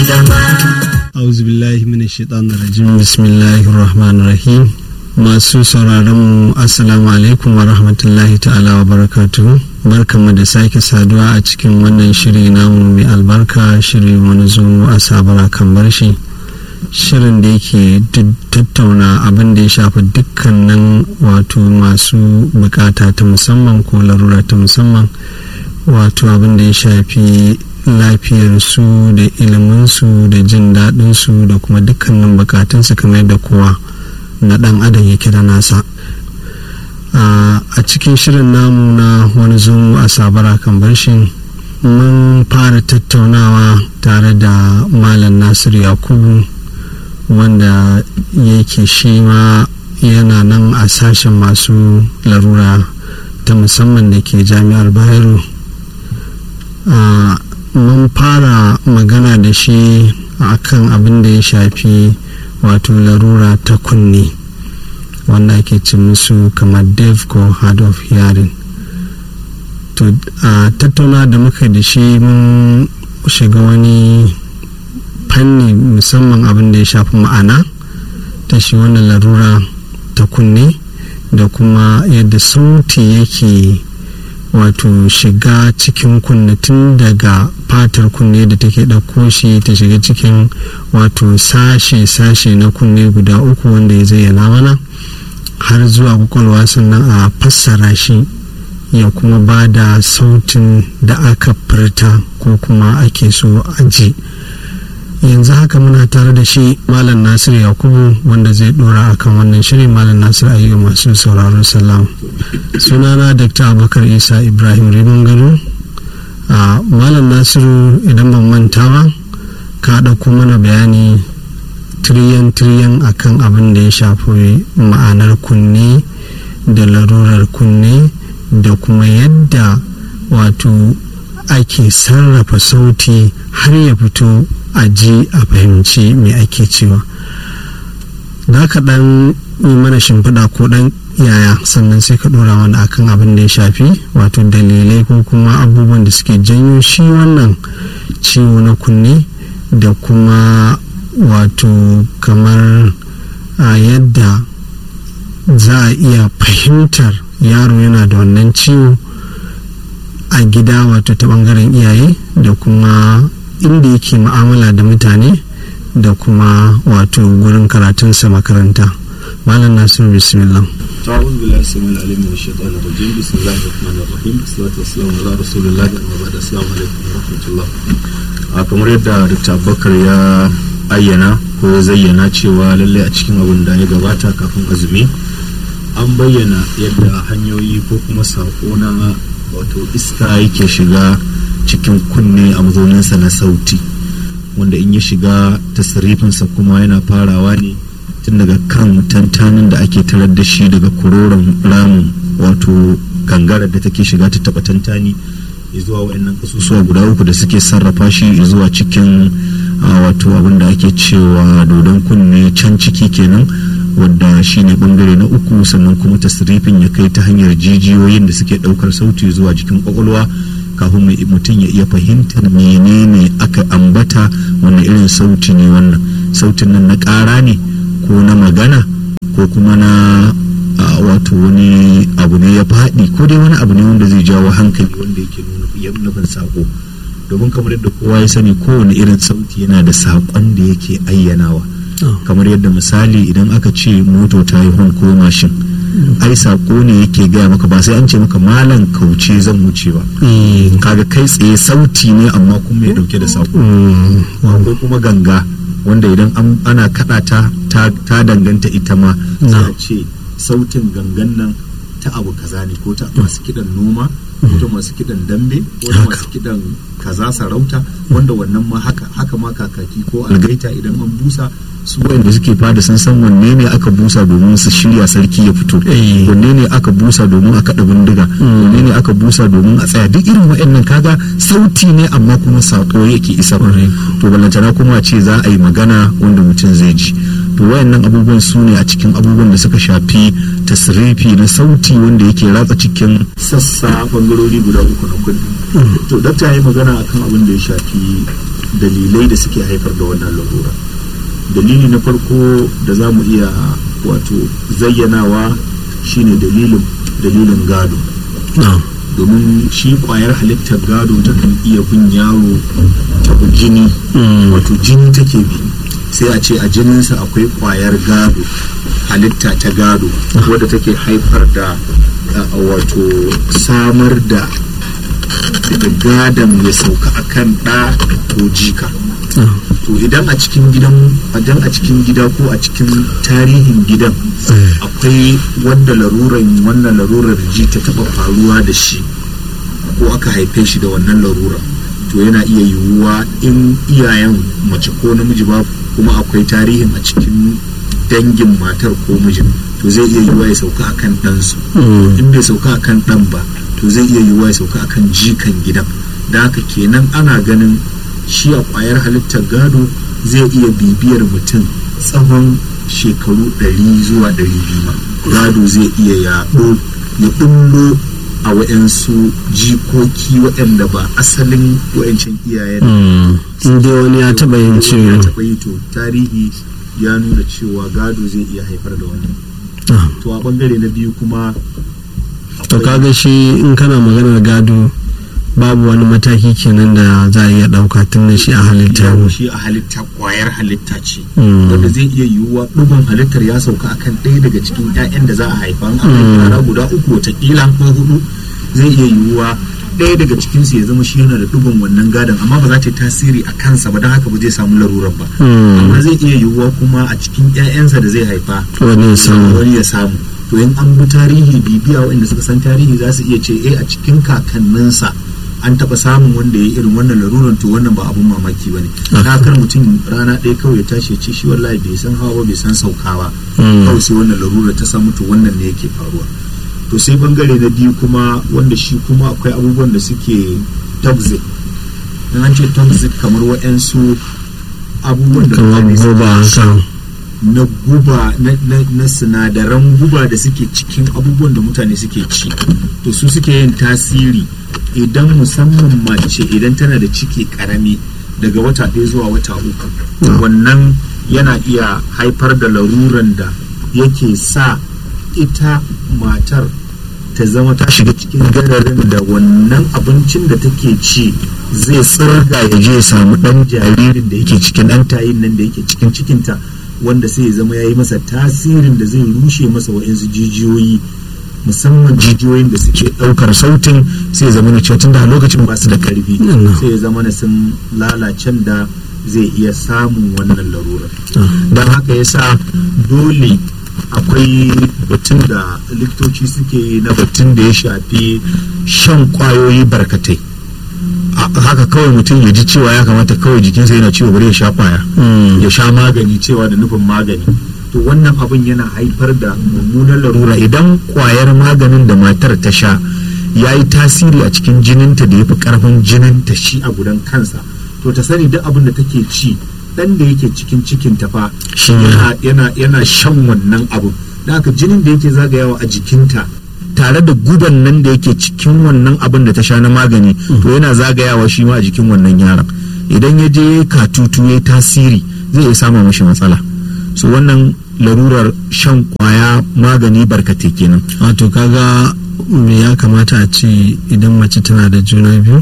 gaba auzu billahi minash shaitanir rajim bismillahir rahmanir rahim masu sauraron mu assalamu alaikum wa rahmatullahi ta'ala wa barakatuhu barkanmu da sake saduwa a cikin wannan shiri namu mai albarka shiri wani zo a sabara kan barshi shirin da yake tattauna abin da ya shafi dukkanin wato masu bukata ta musamman ko larura ta musamman wato abin da ya shafi lafiyarsu da iliminsu da jin daɗinsu da kuma dukkanin bukatunsu kamar yadda kowa na ɗan adam yake da nasa a cikin shirin namu na wani zumu a sabara kan barshin mun fara tattaunawa tare da malam nasiru yakubu wanda yake shi ma yana nan a sashen masu larura ta musamman da ke jami'ar bayero mun fara magana da shi a kan abin da ya shafi wato larura ta kunne wanda ake ce musu kamar deaf ko hard of hearing to a tattauna da muka da shi mun shiga wani fanni musamman abin da ya shafi ma'ana ta shi wannan larura ta kunne da kuma yadda sauti yake wato shiga cikin kunne tun daga fatar kunne da take ɗauko shi ta shiga cikin wato sashe-sashe na kunne guda uku wanda ya zayyana mana har zuwa kwakwalwa sannan a fassara shi ya kuma ba da sautin da aka furta ko kuma ake so a ji yanzu haka muna tare da shi malam nasir yakubu wanda zai dora akan wannan shirin malam nasir ayyu masu sauraron salam sunana dr abubakar isa ibrahim rimin gado a malam nasiru idan ban manta ba ka ɗauko mana bayani tiriyan tiriyan akan abin da ya shafi ma'anar kunne da larurar kunne da kuma yadda wato ake sarrafa sauti har ya fito a ji a fahimci me ake cewa da ka dan yi mana shimfiɗa ko dan yaya sannan sai ka ɗora mana akan abin da ya shafi wato dalilai ko kuma abubuwan da suke janyo shi wannan ciwo na kunne da kuma wato kamar a yadda za a iya fahimtar yaro yana da wannan ciwo a gida wato ta bangaren iyaye da kuma inda yake mu'amala da mutane da kuma wato gurin karatunsa makaranta malam nasiru bismillah أعوذ بالله السميع العليم من الشيطان الرجيم بسم الله الرحمن الرحيم والصلاة والسلام على رسول الله أما بعد السلام عليكم ورحمة الله kamar yadda Dr. Abubakar ya ayyana ko ya zayyana cewa lalle a cikin abin da ya gabata kafin azumi an bayyana yadda hanyoyi ko kuma saƙo na wato iska yake shiga cikin kunne a mazauninsa na sauti wanda in ya shiga tasirifinsa kuma yana farawa ne tun daga kan tantanin da ake tarar da shi daga kuroron ramin wato gangarar da take shiga ta taba tantani zuwa waɗannan kasusuwa guda uku da suke sarrafa shi zuwa cikin wato abin da ake cewa dodon kunne can ciki kenan wadda shine bangare na uku sannan kuma tasirifin ya kai ta hanyar jijiyoyin da suke daukar sauti zuwa jikin kwakwalwa kafin mutum ya iya fahimtar menene aka ambata wani irin sauti ne wannan sautin nan na ƙara ne ko na magana ko kuma na wato wani abu ne ya faɗi ko dai wani abu ne wanda zai jawo hankali wanda yake nufin sako domin kamar yadda kowa ya sani kowane irin sauti yana da saƙon da yake ayyanawa kamar yadda misali idan aka ce moto ta yi hon ko mashin ai sako ne yake gaya maka ba sai an ce maka malam kauce zan wuce ba kaga kai tsaye sauti ne amma kuma ya dauke da sako akwai kuma ganga wanda idan ana kada ta ta danganta ita ma za a ce sautin gangan nan ta abu kaza ne ko ta masu kidan noma ko ta masu kidan dambe ko ta masu kidan kaza sarauta wanda wannan ma haka haka ma kakaki ko algaita idan an busa su wanda suke fada sun san wanne ne aka busa domin su shirya sarki ya fito wanne ne aka busa domin a kaɗa bindiga wanne ne aka busa domin a tsaya duk irin waɗannan kaga sauti ne amma kuma saƙo yake isa to ballantana kuma ce za a yi magana wanda mutum zai ji to wayannan abubuwan su ne a cikin abubuwan da suka shafi tasrifi na sauti wanda yake ratsa cikin sassa bangarori guda uku na kudi to dakta ya yi magana akan abin da ya shafi dalilai da suke haifar da wannan larura dalili na farko da za mu iya wato zayyanawa shine dalilin dalilin gado domin shi kwayar halittar gado takan iya bin yaro ta jini wato jini take bi sai a ce a jininsa akwai kwayar gado halitta ta gado wadda take haifar da wato samar da daga gadon ya sauka akan ɗa ko jika to idan a cikin gidan idan a cikin gida ko a cikin tarihin gidan akwai wanda laruran wannan larurar ji ta taba faruwa da shi ko aka haife shi da wannan larura to yana iya yiwuwa in iyayen mace ko namiji ba kuma akwai tarihin a cikin dangin matar ko mijin to zai iya yiwuwa ya sauka akan ɗansu in bai sauka akan ɗan ba to zai iya yiwuwa ya sauka akan jikan gidan da haka kenan ana ganin shi a kwayar halittar gado zai iya bibiyar mutum tsawon shekaru 100 zuwa 200 ma gado zai iya yaɗo ya ɗullo a waɗansu jikoki waɗanda ba asalin waɗancan iyayen in dai wani ya taɓa yin ciwo ya taɓa yi to tarihi ya nuna cewa gado zai iya haifar da wannan to a bangare na biyu kuma to kaga shi in kana maganar gado babu wani mataki kenan da za a iya ɗauka tun da shi a halitta yawo shi a halitta kwayar halitta ce wanda zai iya yiwuwa ɗugun halittar ya sauka akan ɗaya daga cikin 'ya'yan da za a haifa an haifa guda uku watakila ko hudu zai iya yiwuwa ɗaya daga cikinsu ya zama shi yana da ɗugun wannan gadon amma ba za ta yi tasiri a kansa ba don haka ba zai samu larurar ba amma zai iya yiwuwa kuma a cikin 'ya'yansa da zai haifa wani ya samu to in an bi tarihi bibiya waɗanda suka san tarihi za su iya ce eh a cikin kakanninsa an taɓa samun wanda ya irin wannan laruran to wannan ba abun mamaki ba ne kar mutum rana ɗaya kawai ya tashi ya ce shi wallahi bai san hawa ba bai san sauka ba kawai sai wannan larura ta samu to wannan ne yake faruwa to sai bangare na biyu kuma wanda shi kuma akwai abubuwan da suke toxic in an ce toxic kamar wa'yansu abubuwan da kamar guba na guba na sinadaran guba da suke cikin abubuwan da mutane suke ci to su suke yin tasiri idan musamman mace idan tana da ciki karami daga wata ɗaya zuwa wata uku wannan yana iya haifar da laruran da yake sa ita matar ta zama ta shiga cikin gararin da wannan abincin da take ci zai tsirga ya je samu ɗan jaririn da yake cikin ɗan tayin nan da yake cikin cikinta wanda sai ya zama ya yi masa tasirin da zai rushe masa wa'insu jijiyoyi musamman jijiyoyin da suke ɗaukar sautin sai ya zama na cewa tunda a lokacin ba su da karfi sai ya zama na sun lalacen da zai iya samun wannan larurar don haka ya sa dole akwai batun da likitoci suke na batun da ya shafi shan kwayoyi barkatai haka kawai mutum ya ji cewa ya kamata kawai jikinsa yana ciwo bari ya sha kwaya ya sha magani cewa da nufin magani to wannan abin yana haifar da mummunan larura idan kwayar maganin da matar ta sha ya yi tasiri a cikin jininta da ya fi karfin jininta shi a gudan kansa to ta sani duk abin da take ci dan da yake cikin cikin ta fa yana yana shan wannan abu da haka jinin da yake zagayawa a jikinta tare da guban nan da yake cikin wannan abin da ta sha na magani to yana zagayawa shi ma a jikin wannan yaron idan ya je katutu ya tasiri zai iya samun mashi matsala so wannan larurar shan kwaya magani barkate kenan wato kaga me ya kamata a ce idan mace tana da juna biyu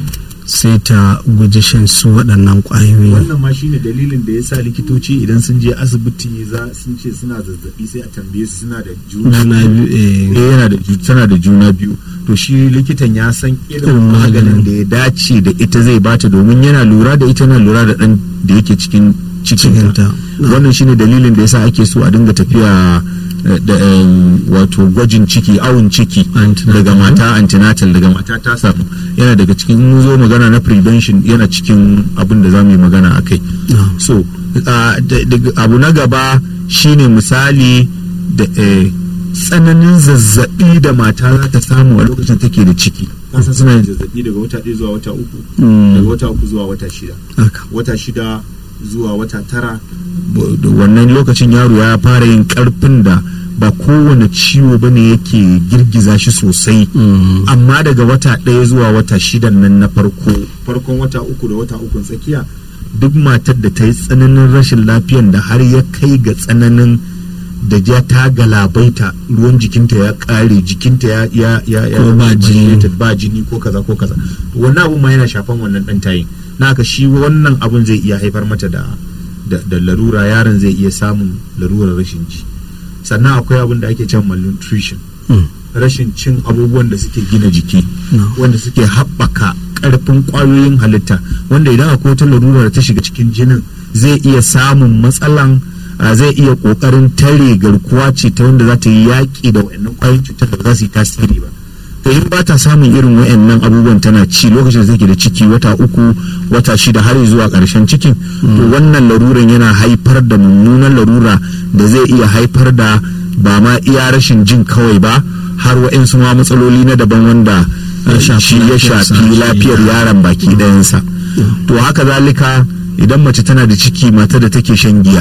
sai ta guji shan su waɗannan ƙwayoyi wannan ma shine dalilin da ya sa likitoci idan sun je asibiti za sun ce suna zazzabi sai a tambaye su suna da juna biyu eh yana da tana da juna biyu to shi likitan ya san irin maganin da ya dace da ita zai bata domin yana lura da ita na lura da dan da yake cikin cikinta wannan shine dalilin da yasa ake so a dinga tafiya da wato gwajin ciki awon ciki daga mata antenatal daga mata ta samu yana daga cikin mun zo magana na prevention yana cikin abin da za mu yi magana a kai so abu na gaba shine misali da tsananin zazzabi da mata za ta samu a lokacin take da ciki kasa suna yin zazzabi daga wata ɗaya zuwa wata uku daga wata uku zuwa wata shida wata shida zuwa wata tara wannan lokacin yaro ya fara yin karfin da ba kowane ciwo ba ne yake girgiza shi sosai amma daga wata ɗaya zuwa wata shidan nan na farko farkon wata uku da wata ukun tsakiya duk matar da ta yi tsananin rashin lafiyan da har ya kai ga tsananin da ja ta galabaita ruwan jikinta ya kare jikinta ya ya ya ya Ko ba jini. ba jini ko kaza ko kaza to wannan abun ma yana shafan wannan dan tayin na haka shi wannan abun zai iya haifar mata da da, da larura yaron zai iya samun larurar rashin ji sannan akwai abin da ake cewa malnutrition Mm. rashin cin abubuwan da suke gina jiki No. wanda suke haɓaka ƙarfin ƙwayoyin halitta wanda idan akwai wata larura da ta shiga cikin jinin zai iya samun matsalan a zai iya ƙoƙarin tare garkuwa ce ta wanda za ta yi yaƙi da wayannan ƙwayoyin cutar da ba za su yi tasiri ba to in ba ta samun irin wayannan abubuwan tana ci lokacin da take da ciki wata uku wata shida har zuwa ƙarshen cikin to wannan laruran yana haifar da mummunan larura da zai iya haifar da ba ma iya rashin jin kawai ba har wa'insu ma matsaloli na daban wanda Ya shafi shi ya lafiyarsa, shafi shi lafiyar ya- yaron baki ɗayansa to haka zalika idan mace tana da ciki mata da take shan giya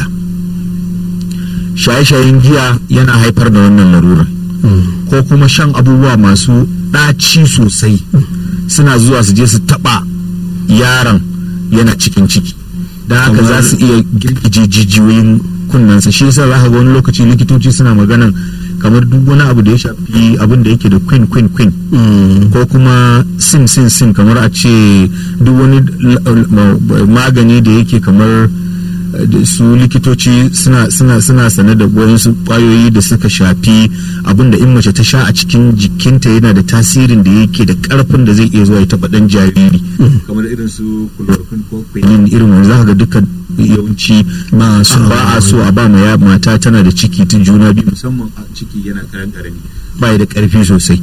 shaye-shayen giya yana haifar da wannan larurar Mm. ko kuma shan abubuwa masu ɗaci sosai suna zuwa su je su taɓa yaron yana cikin ciki don haka Kamar- za su iya girgije jijiyoyin kunnensa shi yasa za ka ga wani lokaci likitoci suna maganan kamar duk wani abu da ya shafi abin da yake da queen queen queen Mm. ko kuma sin sin sin kamar a ce duk wani l- ma- magani da yake kamar eh, da su likitoci suna suna suna sane da wayansu kwayoyi da suka shafi abin da in mace ta sha a cikin jikinta yana da tasirin da yake da karfin da zai iya zuwa ya taba dan jariri kamar irin su chloroquine ko quinine irin wani zaka ga dukkan yawanci Ba a so a ba a ba so a ba ma ya- mata tana da ciki tun juna biyu musamman a ciki yana karan karami ba ya da karfi sosai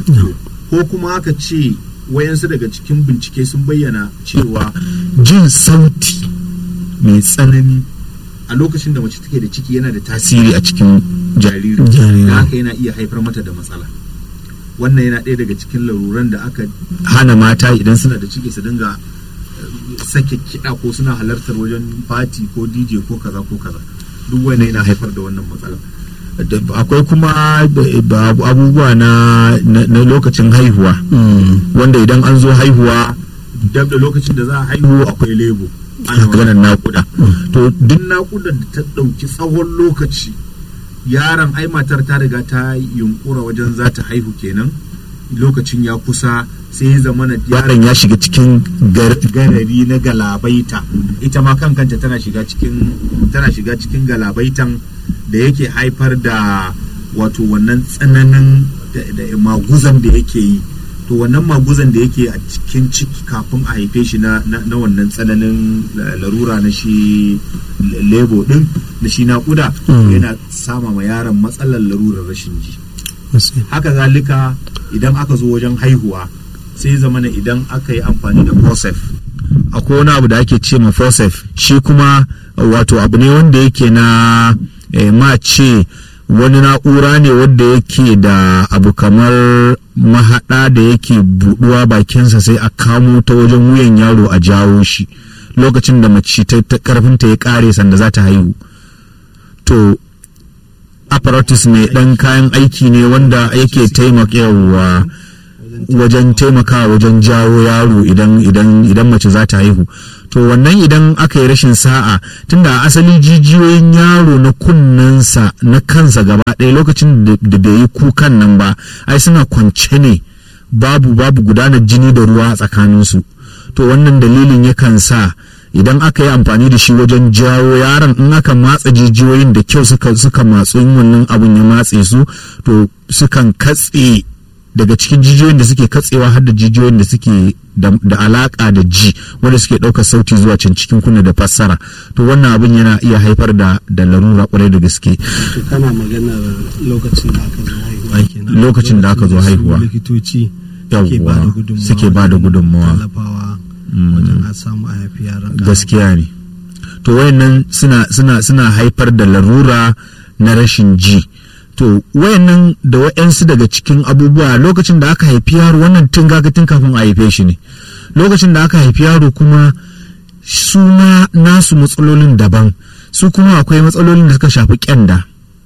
ko kuma aka ce wayansu daga cikin bincike sun bayyana cewa jin sauti mai tsanani a lokacin da mace take da ciki yana da tasiri a cikin jariri Jariri. da haka yana iya haifar mata da matsala wannan yana ɗaya daga cikin laruran da aka hana mata idan suna da ciki su dinga eh, sake kiɗa ko suna halartar wajen fati ko dj ko kaza ko kaza duk wannan yana haifar da wannan matsala Da- akwai kuma da- da abubuwa na na na lokacin haihuwa Mm. wanda idan an zo haihuwa dab da lokacin da za a haihu akwai lebo ana maganar nakuda to duk nakudar da ta ɗauki tsawon lokaci yaron ai matar ta riga ta yunkura wajen za ta haihu kenan lokacin ya kusa sai ya zama na yaron ya shiga cikin gar- garari na galabaita ita ma kan kanta tana shiga cikin tana shiga cikin galabaitan da yake haifar da wato wannan tsananin da, da maguzan da yake yi to wannan maguzan da yake a cikin ciki kafin a haife shi na, na, na wannan tsananin la- larura na shi le- lebo din na shi naƙuda Mm. yana sama ma yaron matsalar larurar rashin ji Gaskiya. haka zalika idan aka zo wajen haihuwa sai zamana idan aka yi amfani da fosef akwai wani abu da ake ce ma fosef shi kuma wato abu ne wanda yake na eh, ma ce wani na'ura ne wanda yake da abu kamar mahaɗa da yake buɗuwa bakinsa sai a kamo ta wajen wuyan yaro a jawo shi lokacin da mace ta ta karfinta ya ƙare sanda za ta haihu to apparatus mai ɗan kayan aiki ne wanda yake taimakawa wajen taimakawa wajen jawo yaro idan idan idan mace za ta haihu to wannan idan aka yi rashin sa'a tunda a asali jijiyoyin yaro na kunnensa na kansa gaba ɗaya lokacin da da bai yi kukan nan ba ai suna kwance ne babu babu gudanar jini da ruwa a tsakaninsu to wannan dalilin yakan sa idan aka yi amfani da shi wajen jawo yaron in aka matsa jijiyoyin da kyau suka suka matsu in wannan abun ya matse su to sukan katse daga cikin jijiyoyin da suke katsewa har da jijiyoyin da suke da, da alaka da ji wanda suke ɗaukar sauti zuwa can cikin kunna da fassara to wannan abin yana iya haifar da da larura kwarai da gaske to kana maganar lokacin da aka zo haihuwa kenan Lokacin da aka zo su haihuwa. likitoci Yawwa, suke ba da gudunmawa suke ba da wajen gudunmawa. tallafawa wajen a samu a haifi yaran ƙara. gaskiya ne to wayannan suna suna suna haifar da larura na rashin ji to wayannan da wayansu daga cikin abubuwa lokacin da aka haifi yaro wannan tun gaga tun kafin a haife shi ne lokacin da aka haifi yaro kuma su ma nasu matsalolin daban su kuma akwai matsalolin da suka shafi kyanda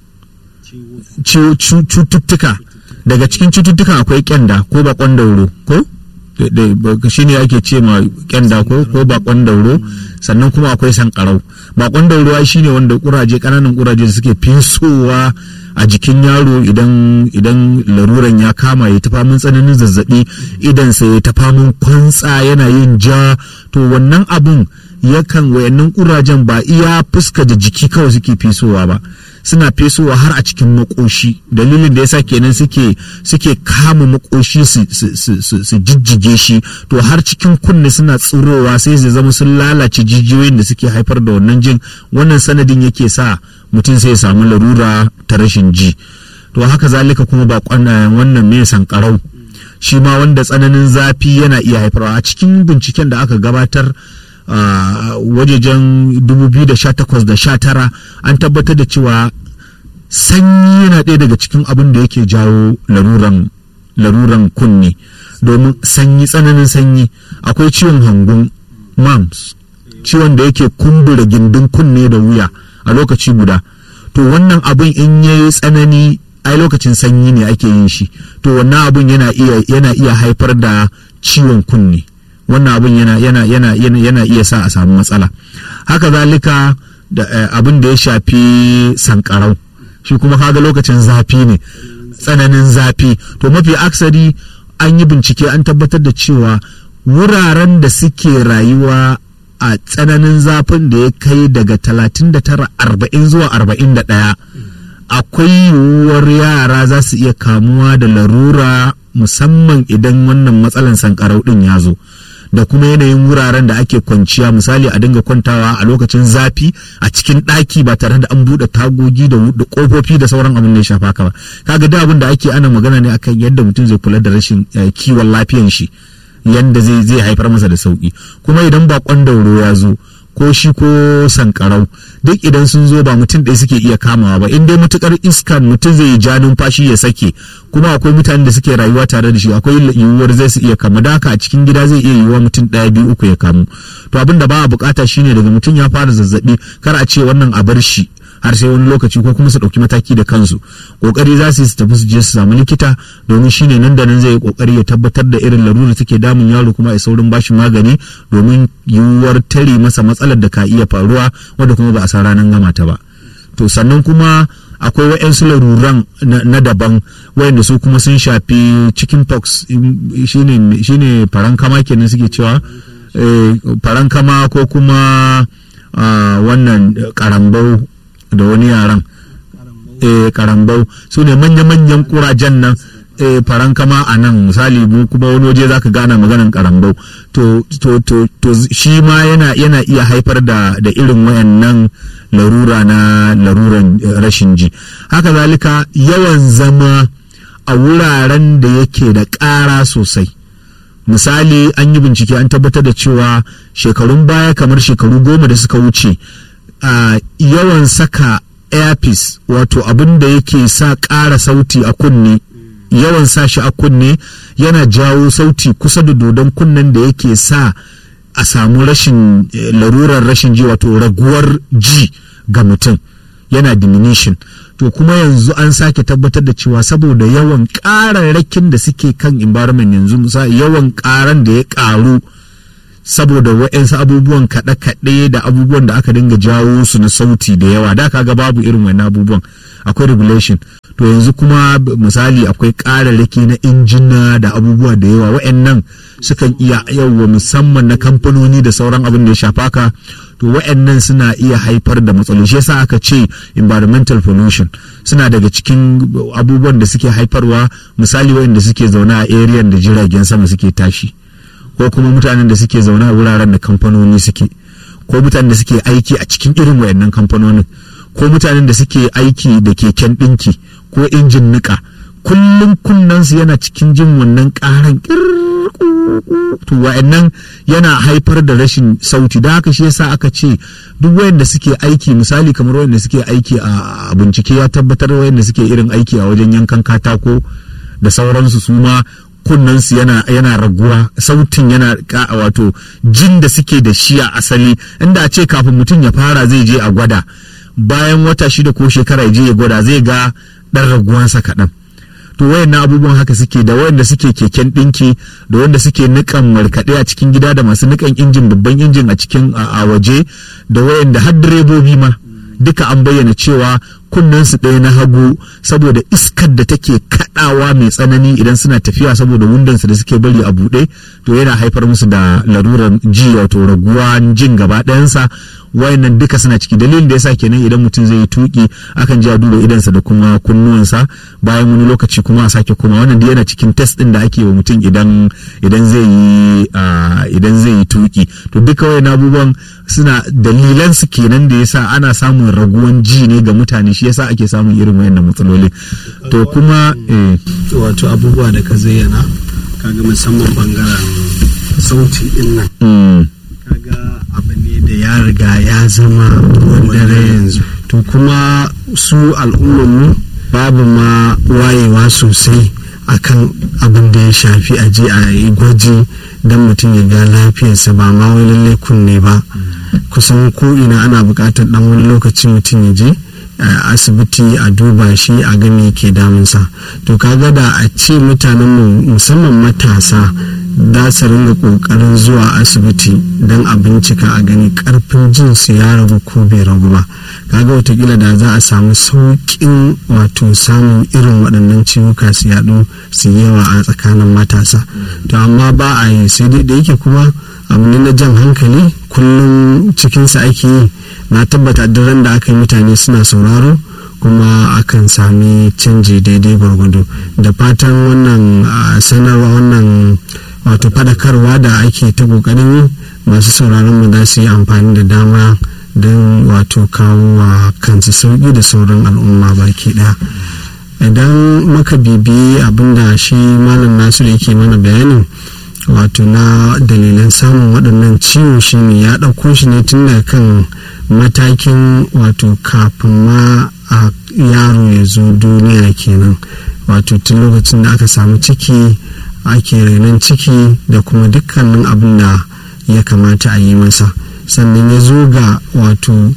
ciwo- cu- cututtuka daga cikin cututtukan akwai kyanda ko bakon dauro ko shi ne ake ce ma kyanda ko ko bakon dauro sannan kuma akwai sankarau bakon ruwa shine wanda kuraje kananan kuraje suke fesowa a jikin yaro idan idan laruran ya kama ya tafa min tsananin zazzabi idan sai ya tafa min kwantsa yana yin ja to wannan abun yakan wayannan kurajen ba iya fuska da jiki kawai suke fesowa ba suna fesowa har a cikin makoshi dalilin da yasa kenan suke suke kama makoshi su, su, jijjige shi to har cikin kunne suna tsirowa sai su zama sun lalace jijiyoyin da suke haifar da wannan jin wannan sanadin yake sa mutum sai ya samu larura ta rashin ji to haka zalika kuma ba wannan mai sankarau shi ma wanda tsananin zafi yana iya haifarwa a cikin binciken da aka gabatar Uh, wajejen 2018 da 19 an tabbatar da cewa sanyi yana ɗaya daga cikin abin da yake jawo laruran laruran kunne domin sanyi tsananin sanyi akwai ciwon hangun mams ciwon da yake kumbura gindin kunne da wuya a lokaci guda to wannan abin in yayi tsanani ai lokacin sanyi ne ake yin shi to wannan abin yana iya yana iya haifar da ciwon kunne wannan abin yana yana yana yana iya sa a samu matsala haka zalika da abin da ya shafi sankarau shi kuma kaga lokacin zafi ne tsananin zafi to mafi aksari an yi bincike an tabbatar da cewa wuraren da suke rayuwa a tsananin zafin da ya kai daga 39 40 zuwa 41 akwai yiwuwar yara za su iya kamuwa da larura musamman idan wannan matsalan sankarau din ya zo da kuma yanayin wuraren da ake kwanciya misali a dinga kwantawa a lokacin zafi a cikin ɗaki ba tare da an buɗe tagogi da ƙofofi da sauran abin da ya shafa ka ba kaga da abin da ake ana magana ne akan yadda mutum zai kula da rashin kiwon lafiyan shi yanda zai zai haifar masa da sauki kuma idan bakon dauro ya zo ko shi ko sankarau duk idan sun zo ba mutum ɗaya suke iya kamawa ba in dai matukar iskan mutum zai yi ja numfashi ya sake kuma akwai mutanen da suke rayuwa tare da shi akwai yiwuwar zai su iya kama da haka a cikin gida zai iya yiwuwa mutum ɗaya biyu uku ya kamu to abin da ba a bukata shine daga mutum ya fara zazzabi kar a ce wannan a bar shi har sai wani lokaci ko kuma su ɗauki mataki da kansu kokari za su yi su tafi su je su samu likita domin shine nan da nan zai yi kokari ya tabbatar da irin larura take damun yaro kuma a saurin bashi magani domin yiwuwar tare masa matsalar da ka iya faruwa wanda kuma ba a san ranar gama ta ba to sannan kuma akwai wa'yansu laruran na daban wayanda su kuma sun shafi chicken pox shine farankama kenan suke cewa farankama ko kuma wannan karambau da wani yaran eh karambau su ne manya-manyan kurajen nan eh farankama a nan misali mu kuma wani waje zaka gana maganan karambau to to to to shi ma yana yana iya haifar da da irin wayannan larura na laruran rashin ji haka zalika yawan zama a wuraren da yake da ƙara sosai misali an yi bincike an tabbatar da cewa shekarun baya kamar shekaru goma da suka wuce Uh, yawan saka airpiece wato abin da yake sa ƙara sauti a kunne yawan sa shi a kunne yana jawo sauti kusa da dodon kunnen da yake sa a samu rashin eh, larurar rashin ji wato raguwar ji ga mutum yana diminution to kuma yanzu an sake tabbatar da cewa saboda yawan ƙararrakin da suke kan environment yanzu misali yawan ƙaran da ya ƙaru saboda wa'yansu abubuwan kaɗe-kaɗe da abubuwan da aka dinga jawo su na sauti da yawa da kaga babu irin wani abubuwan akwai regulation to yanzu kuma misali akwai ƙararraki na injina da abubuwa da yawa wa'yannan sukan iya yawa musamman na kamfanoni da sauran abin da ya shafa ka to wa'yannan suna iya haifar da matsaloli shi yasa aka ce environmental pollution suna daga cikin abubuwan da suke haifarwa misali wa'yanda suke zaune a area da jiragen sama suke tashi ko kuma mutanen da suke zaune a wuraren da kamfanoni suke ko mutanen da suke aiki a cikin irin wayannan kamfanonin ko mutanen da suke aiki da keken ɗinki ko injin niƙa kullum kunnensu yana cikin jin wannan ƙaran to wayannan yana haifar da rashin sauti da haka shi yasa aka ce duk wayanda suke aiki misali kamar wayanda suke aiki a bincike ya tabbatar wayanda suke irin aiki a wajen yankan katako da sauransu su ma kunnensu yana yana raguwa sautin yana ka wato jin da suke da shi a asali inda a ce kafin mutum ya fara zai je a gwada bayan wata shida ko shekara ya je ya gwada zai ga dan raguwansa kaɗan to wayannan abubuwan haka suke da wayanda suke keken dinki da wanda suke nikan markaɗe a cikin gida da masu nikan injin babban injin a cikin a waje da wayanda har direbobi ma duka an bayyana cewa kunnensu ɗaya na hagu saboda iskar da take kaɗawa mai tsanani idan suna tafiya saboda wundansu da suke bari a buɗe to yana haifar musu da larurar ji wato raguwa jin gaba ɗayansa wayannan duka suna ciki dalilin da yasa kenan idan mutum zai yi tuki akan ji a duba idansa da kuma kunnuwansa bayan wani lokaci kuma a sake koma wannan yana cikin test din da ake wa mutum idan idan zai yi idan zai yi tuki to duka wayannan abubuwan suna dalilan su kenan da yasa ana samun raguwan ji ne ga mutane shi yasa ake samun irin wayannan matsaloli to kuma wato abubuwa da ka zayyana kaga musamman bangaren sauti din nan kaga abu ne da ya riga ya zama ruwan dare yanzu to kuma su al'ummarmu babu ma wayewa sosai akan abin da ya shafi a je a yi gwaji don mutum ya ga lafiyarsa ba ma wai lalle kunne ba kusan ko ina ana buƙatar dan wani lokaci mutum ya je a asibiti a duba shi a gani ke damunsa to kaga da a ce mutanen musamman matasa da su ringa kokarin zuwa asibiti don a bincika a gani karfin jin su ya ragu ko bai ragu ba kaga watakila da za a samu sauƙin wato samun irin waɗannan ciwuka su yaɗu su yawa a tsakanin matasa to amma ba a yi sai dai da yake kuma abu ne na jan hankali kullum cikinsa ake yi na tabbata duk da aka yi mutane suna sauraro kuma akan sami canji daidai gwargwado da fatan wannan sanarwa wannan wato fadakarwa da ake ta kokarin yi masu sauraron mu za su yi amfani da dama don wato kawo wa kansu sauki da sauran al'umma baki daya idan muka bibiyi abinda shi malam nasiru yake mana bayanin wato na dalilan samun waɗannan ciwo shine ya ɗauko shi ne tun daga kan matakin wato kafin ma a yaro ya zo duniya kenan wato tun lokacin da aka samu ciki ake renon ciki da kuma dukkanin abin da ya kamata a yi masa sannan ya zo ga wato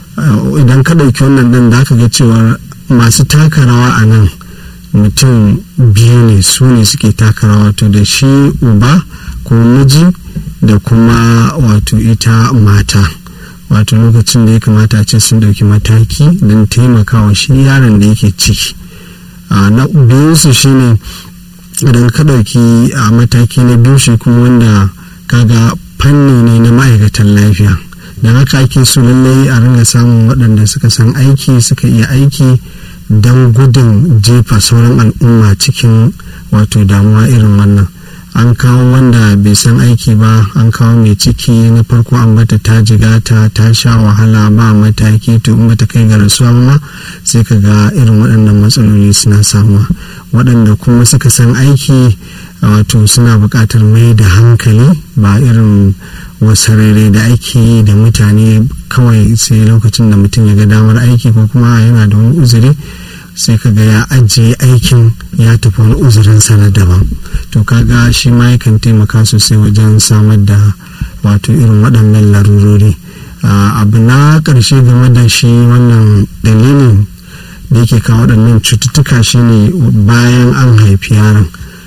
idan ka ɗauki wannan ɗan da aka ga cewar masu taka rawa a nan mutum biyu ne su ne suke taka rawa wato da shi uba ko miji da kuma wato ita mata wato lokacin da ya kamata a ce sun ɗauki mataki don taimakawa shi yaron da yake ciki na biyunsu shine idan ka ɗauki a mataki na biyu shi kuma wanda kaga fanni ne na ma'aikatan lafiya don haka ake so lallai a ringa samun waɗanda suka san aiki suka iya aiki don gudun jefa sauran al'umma cikin wato damuwa irin wannan an kawo wanda bai san aiki ba an kawo mai ciki na farko an bata ta jigata ta sha wahala ba mataki to in bata kai ga rasuwa ma sai ka ga irin waɗannan matsaloli suna samuwa waɗanda kuma suka san aiki wato suna buƙatar mai da hankali ba irin wasarere da ake yi da mutane kawai sai lokacin da mutum ya ga damar aiki ko kuma yana da wani uzuri sai ka ga ya ajiye aikin ya tafi wani uzurinsa na daban to kaga shi ma yakan taimaka sosai wajen samar da wato irin waɗannan larurori abu na ƙarshe game da shi wannan dalilin da yake kawo waɗannan cututtuka shine bayan an haifi yaron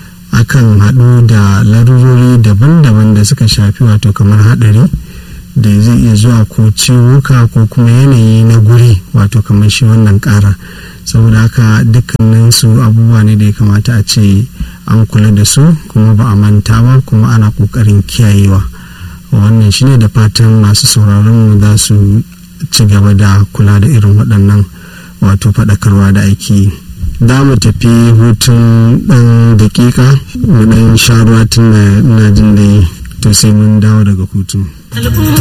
akan haɗu da larurori daban-daban da suka shafi wato kamar haɗari da zai iya zuwa ko ciwuka ko kuma yanayi na guri wato kamar shi wannan ƙara saboda haka dukkanin su abubuwa ne da ya kamata a ce an kula da su kuma ba a manta ba kuma ana ƙoƙarin kiyayewa wannan shine da fatan masu sauraron mu za su ci gaba da kula da irin waɗannan wato faɗakarwa da ake yi za mu tafi hutun ɗan dakika mu ɗan sha ruwa tun da ina jin da to sai mun dawo daga hutun.